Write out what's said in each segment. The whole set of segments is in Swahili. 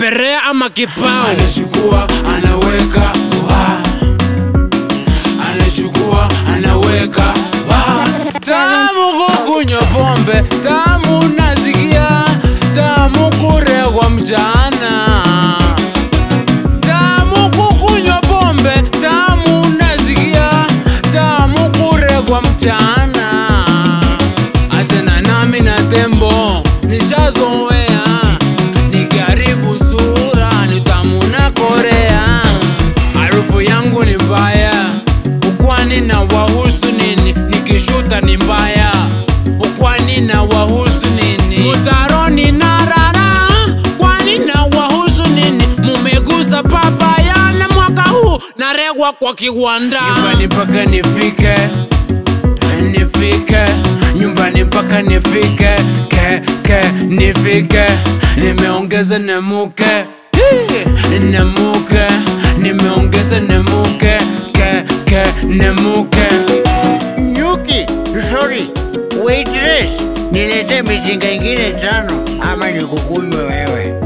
perea ama kipao anachukua anaweka wa anachukua anaweka wa tamu kukunywa pombe tamu nasikia tamu kuregwa mchana tamu kukunywa pombe tamu nasikia tamu kuregwa mchana achana nami na tembo nishazoea nikiharibu sura ni tamu na korea harufu yangu ni mbaya ukwani na wahusu nini nikishuta ni mbaya ukwani na wahusu nini mutaroni na rara kwani na wahusu nini mumegusa papaya na mwaka huu naregwa kwa kiwanda nyumbani mpaka nifike nifike nyumbani mpaka nifike ke ke nifike nimeongeza nemuke Hii, nemuke nimeongeza nemuke ke ke nemuke Nyuki, sorry, waitress, nilete mizinga ingine tano ama nikukunywe wewe.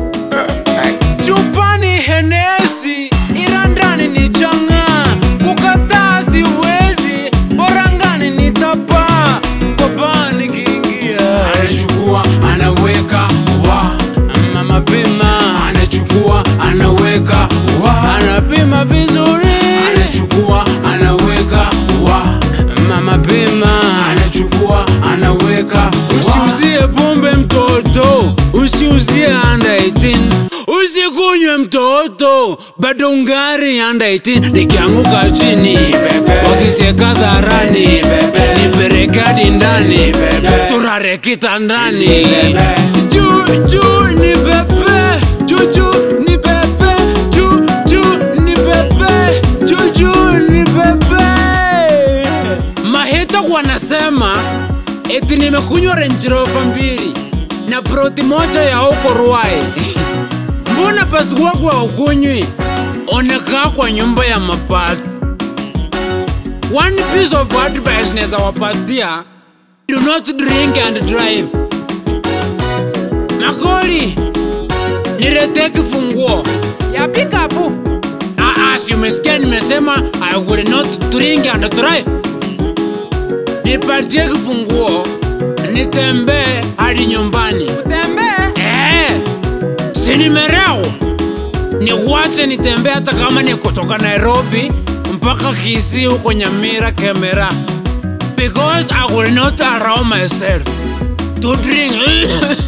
chupani henesi ila ndani ni changa kukataa siwezi bora ngani nitapa kopani kiingia anachukua anaweka wa ama mapema anachukua anaweka wa anapima vizuri anachukua anaweka wa mama pima anachukua anaweka wa usiuzie pombe mtoto usiuzie under 18 usikunywe mtoto bado ungari under 18 nikianguka chini wakicheka dharani nipeleke hadi ndani turare kitandani juu juu ni pepe juu juu ni pepe juu juu ni pepe juu juu ni pepe mahita wanasema eti nimekunywa Range Rover mbili na proti moja ya huko Ruai. Mbona pasi wako haukunywi? Onekaa kwa nyumba ya mapato. One piece of advice naweza wapatia, do not drink and drive. Makoli, niletee kifunguo ya pickup. Ah, ah, si umesikia nimesema I will not drink and drive nipatie kifunguo nitembee hadi nyumbani. Utembee? Eh, si nimerau niwache nitembee hata kama ni kutoka Nairobi mpaka Kisii huko Nyamira Kemera, because I will not allow myself to drink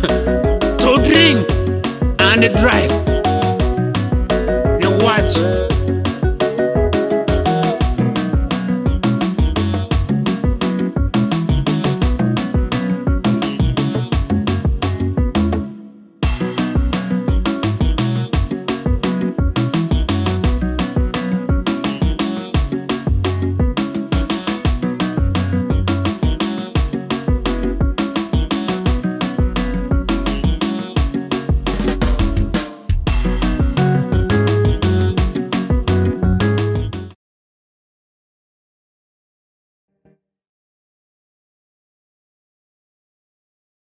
to drink and drive. Niwache